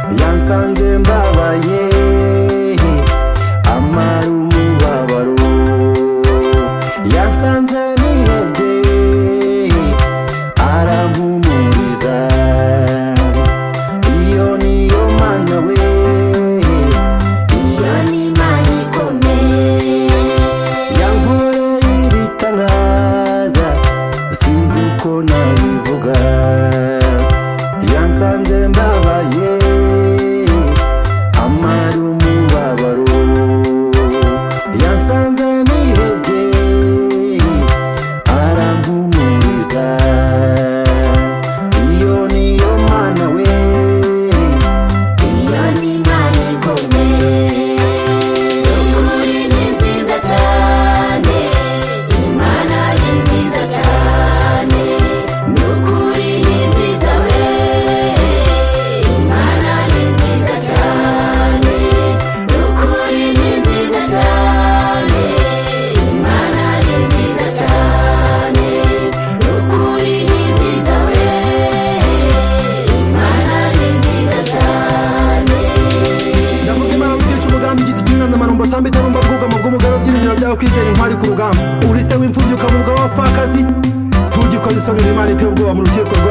wasanze mbabaye amara umubabaro yasanze nihebye arampumuriza iyo niyo mana we iyo ni imana ikomeye yankoreye ibitangaza sinzi uko nabivuga yansanze mbabaye amara umubabaro yansanze nihebye arampumuriza iyo niyo mana we iyo ni imana ikomeye ukuri ni nziza cyane imana ni nziza cyane n'ukuri ni nziza we imana ni nziza cyane n'ukuri ni nziza cyane imana ni nziza cyane n'ukuri ni nziza we imana ni nziza cyane ndavuga imana utica umugambi igiti cy'umwanzamano mbasamba itarumba bwugamo bw'umugabo bw'ibingira byawe kwizera intwari ku rugamba uri se w'imfubyi ukamuvuga wapfakazi ntugikoze isoni n'imana iteye ubwoba mu rukiko rwe